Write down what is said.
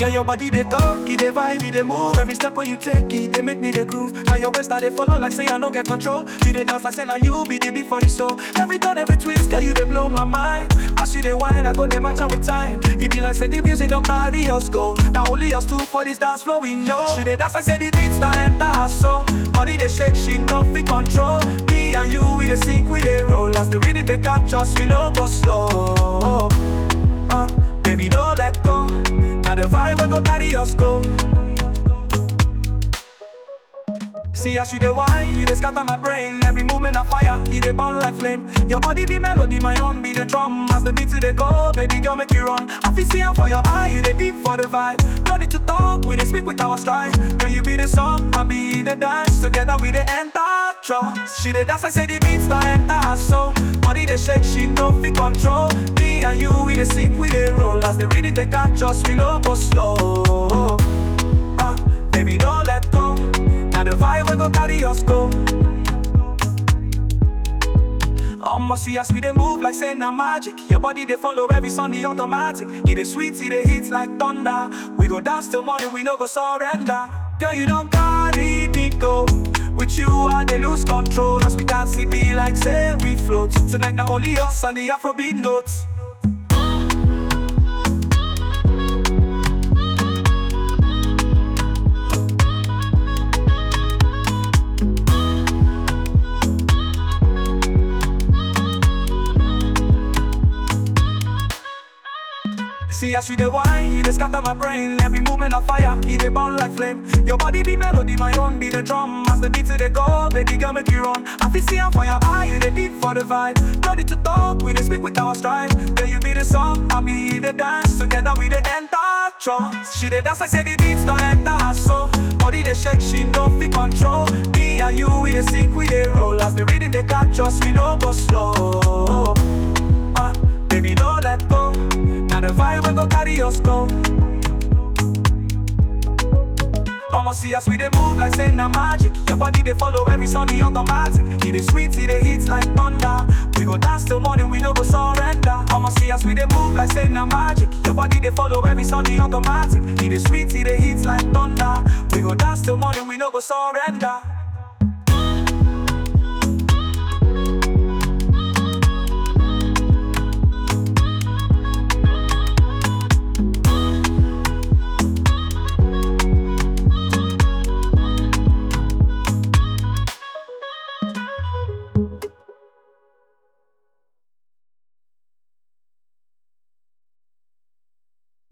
Girl, your body they talk, it they vibe, it they move. Every step when you take it, they make me the groove. And your waist they follow like say I don't get control. You they dance like say now you be the beat for the soul. Every turn, every twist, girl, you they blow my mind. As you they wine, I go they match up with time. It be like say the music don't carry us go. Now only us two for this dance floor we know. She they dance like say the beats that enter her soul. Body they shake, she no fit control. Me and you we they sink, we they roll. As the rhythm they catch us, we no go slow. Uh, baby, don't let go. Now the vibe will go carry us go. See as you the wine, you the scatter my brain. Every movement a fire, you the burn like flame. Your body be melody, my own be the drum. As the beat to the go, baby girl make you run. I feel see am for your eye, you the deep for the vibe. No need to talk, we dey speak with our stride. Girl you be the song, I be the dance. Together we the enter trance. She the dance, I say the beats that enter her soul. Body the shake, she no fit control. Me and you, we the sing, we the roll. As the rhythm they catch us, we no go slow. Ah, baby don't let go. Now the vibe will go carry us go. I'ma see us we dey move like say na magic. Your body they follow every Sunday automatic. It is sweet, it dey hits like thunder. We go dance till morning, we no go surrender. Girl, you don't carry me go. With you, I dey lose control. As we dance, it be like say we float. Tonight, now only us and the Afrobeat notes. See as you the wine, you the scatter my brain Every movement of fire, it dey burn like flame Your body be melody, my own be the drum As the beat to the go, baby girl make you run I feel see am for your eye, you the deep for the vibe No need to talk, we dey speak with our stride Girl you be the song, I be the dance Together we dey enter trance She dey dance like say the beats don't enter her soul Body dey shake, she no fit control Me and you, we dey sing, we dey roll As the rhythm dey catch us, we no go slow Ah, baby don't let go Now the vibe will go carry us go I'ma see us we dey move like say na magic Your body dey follow every Sunday automatic It is sweet, it dey hits like thunder We go dance till morning, we no go surrender I'ma see us we dey move like say na magic Your body dey follow every Sunday automatic It is sweet, it dey hits like thunder We go dance till morning, we no go surrender